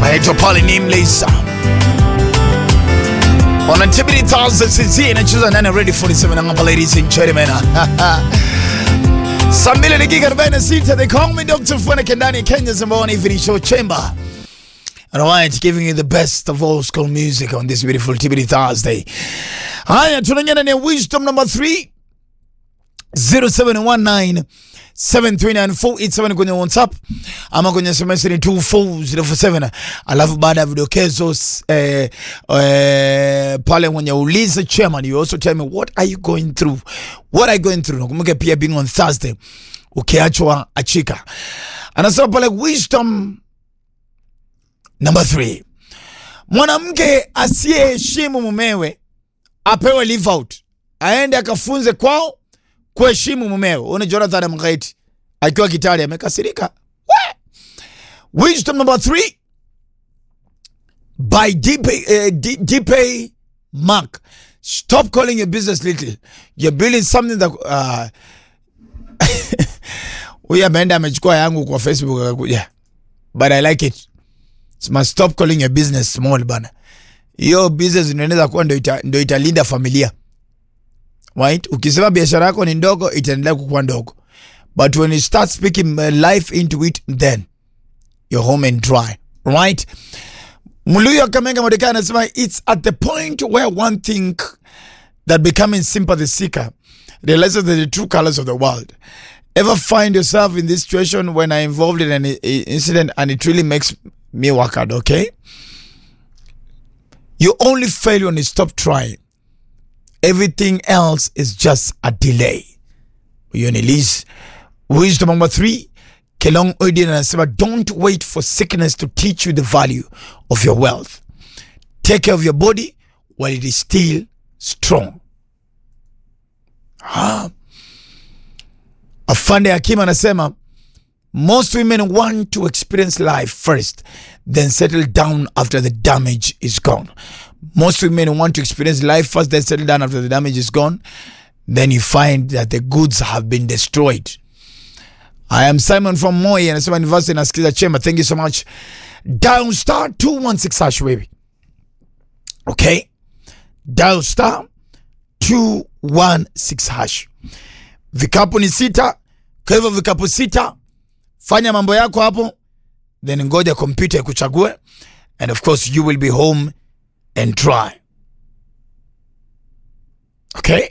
anaitwa pale Nameless. On Activity Thursday sisi inacheza ndani ya Ready 47 na hapa ladies and gentlemen. Saa mbili dakika 46 they call me Dr. Funeke ndani ya Kenya's number one evening show chamber. And alright, giving you the best of old school music on this beautiful Activity Thursday. Haya, tunaingia ndani ya wisdom number 3 0719 739 kwenye WhatsApp ama kwenye SMS ni 24047. Alafu baada ya vidokezo eh, eh, pale mwenye uliza chairman, you also tell me what are you going through, what are you going through. Nakumbuka pia being on Thursday, ukiachwa achika. Anasema pale wisdom number 3, mwanamke asiyeheshimu mumewe apewe leave out, aende akafunze kwao kuheshimu mumeo. Una Jonathan Mgaiti akiwa Kitale amekasirika. We! Wisdom number three by DP, uh, D- DP Mark. Stop calling your business little. You're building something that uh, huyu ameenda amechukua yangu kwa Facebook akakuja, but I like it. Sema stop calling your business small bana. Hiyo business inaweza kuwa ndo ita, ndo italinda familia right? Ukisema biashara yako ni ndogo itaendelea kukuwa ndogo, but when you start speaking uh, life into it then you're home and dry right? Mluyo Kamenga Mordekai anasema it's at the point where one think that becoming sympathy seeker realizes the true colors of the world. Ever find yourself in this situation when I'm involved in an i- i- incident and it really makes me work out, okay? You only fail when you stop trying. Everything else is just a delay. Huyo ni Liz. Wisdom number three, Kelong Odin anasema don't wait for sickness to teach you the value of your wealth. Take care of your body while it is still strong. Ah. Afande Hakim anasema most women want to experience life first, then settle down after the damage is gone. Most women want to experience life first, then settle down after the damage is gone. Then you find that the goods have been destroyed. I am Simon from Moi, anasema University nasikiza chemba. Thank you so much. Dial star 216 hash baby. Okay? Dial star 216 hash. Vikapu ni sita, kwa hivyo vikapu sita fanya mambo yako hapo then ngoja kompyuta ikuchague and of course you will be home and dry okay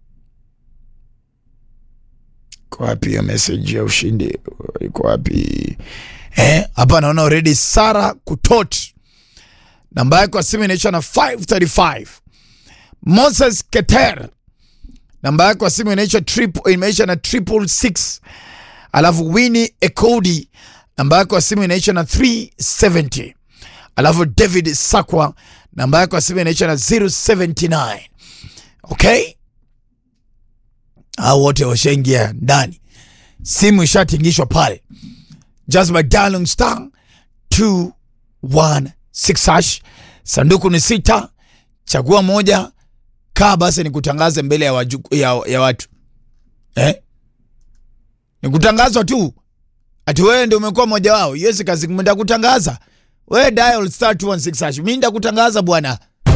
iko wapi hiyo message ya ushindi iko wapi eh hapa naona already sara kutot namba yako ya simu inaisha na 535 moses keter namba yako ya simu inaisha triple imeisha na triple six alafu Winnie Ekodi namba yako ya simu inaisha na 370 alafu David Sakwa namba yako ya simu inaisha na 079 okay hao wote washaingia ndani simu ishatingishwa pale just by dialing star 216 hash sanduku ni sita chagua moja kaa basi nikutangaze mbele ya, waju, ya, ya watu eh? ni kutangazwa tu ati wewe ndio umekuwa mmoja wao. Yes, kazi nitakutangaza wewe, dial star 216 hash, mimi nitakutangaza bwana.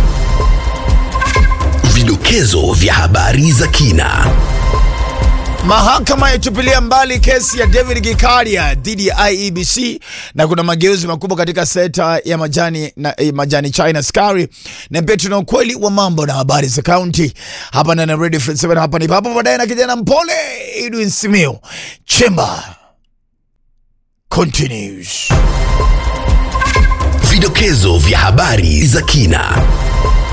Vidokezo vya habari za kina. Mahakama yatupilia mbali kesi ya David Gikaria dhidi ya IEBC na kuna mageuzi makubwa katika sekta ya majani na eh, majani China Sukari, na pia tuna ukweli wa mambo na habari za kaunti hapa ndani ya Radio Free 7 hapa ni papo baadaye na kijana mpole Edwin Simio Chemba continues. Vidokezo vya habari za kina.